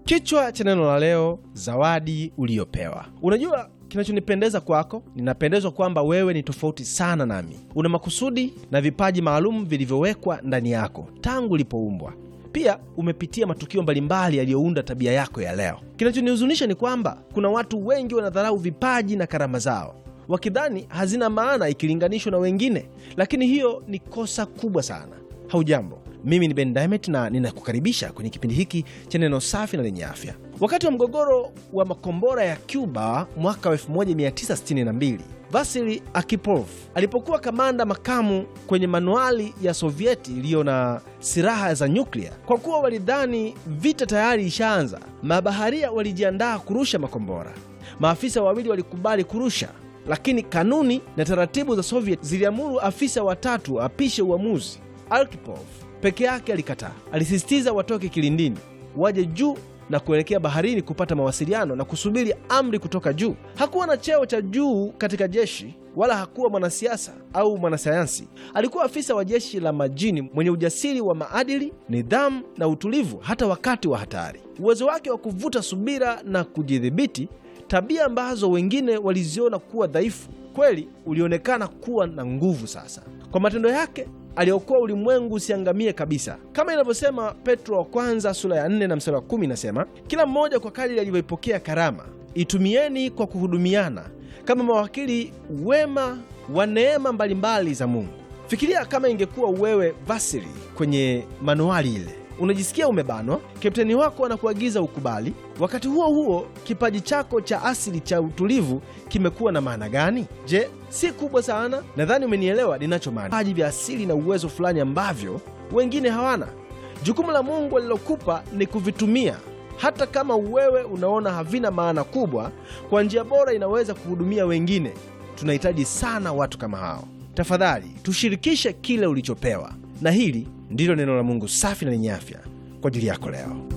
Kichwa cha neno la leo, zawadi uliyopewa. Unajua kinachonipendeza kwako, ninapendezwa kwamba wewe ni tofauti sana nami. Una makusudi na vipaji maalum vilivyowekwa ndani yako tangu ulipoumbwa. Pia umepitia matukio mbalimbali yaliyounda tabia yako ya leo. Kinachonihuzunisha ni kwamba kuna watu wengi wanadharau vipaji na karama zao wakidhani hazina maana ikilinganishwa na wengine, lakini hiyo ni kosa kubwa sana. Haujambo, mimi ni Ben Diamond na ninakukaribisha kwenye kipindi hiki cha neno safi na lenye afya. Wakati wa mgogoro wa makombora ya Cuba mwaka 1962 Vasili Akipov alipokuwa kamanda makamu kwenye manuali ya Sovieti iliyo na silaha za nyuklia, kwa kuwa walidhani vita tayari ishaanza, mabaharia walijiandaa kurusha makombora. Maafisa wawili walikubali kurusha lakini kanuni na taratibu za Soviet ziliamuru afisa watatu apishe uamuzi. Arkhipov peke yake alikataa. Alisisitiza watoke kilindini, waje juu na kuelekea baharini kupata mawasiliano na kusubiri amri kutoka juu. Hakuwa na cheo cha juu katika jeshi wala hakuwa mwanasiasa au mwanasayansi. Alikuwa afisa wa jeshi la majini mwenye ujasiri wa maadili, nidhamu na utulivu hata wakati wa hatari. Uwezo wake wa kuvuta subira na kujidhibiti tabia ambazo wengine waliziona kuwa dhaifu, kweli ulionekana kuwa na nguvu. Sasa kwa matendo yake aliokoa ulimwengu usiangamie kabisa, kama inavyosema Petro wa kwanza sura ya 4 na mstari wa 10, inasema kila mmoja kwa kadiri alivyoipokea karama itumieni kwa kuhudumiana kama mawakili wema wa neema mbalimbali za Mungu. Fikiria kama ingekuwa wewe Vasili kwenye manuali ile unajisikia umebanwa, kapteni wako anakuagiza ukubali. Wakati huo huo, kipaji chako cha asili cha utulivu kimekuwa na maana gani? Je, si kubwa sana? Nadhani umenielewa ninachomaanisha. Vipaji vya asili na uwezo fulani ambavyo wengine hawana. Jukumu la Mungu alilokupa ni kuvitumia, hata kama wewe unaona havina maana kubwa. Kwa njia bora inaweza kuhudumia wengine. Tunahitaji sana watu kama hao. Tafadhali tushirikishe kile ulichopewa, na hili ndilo neno la Mungu safi na lenye afya kwa ajili yako leo.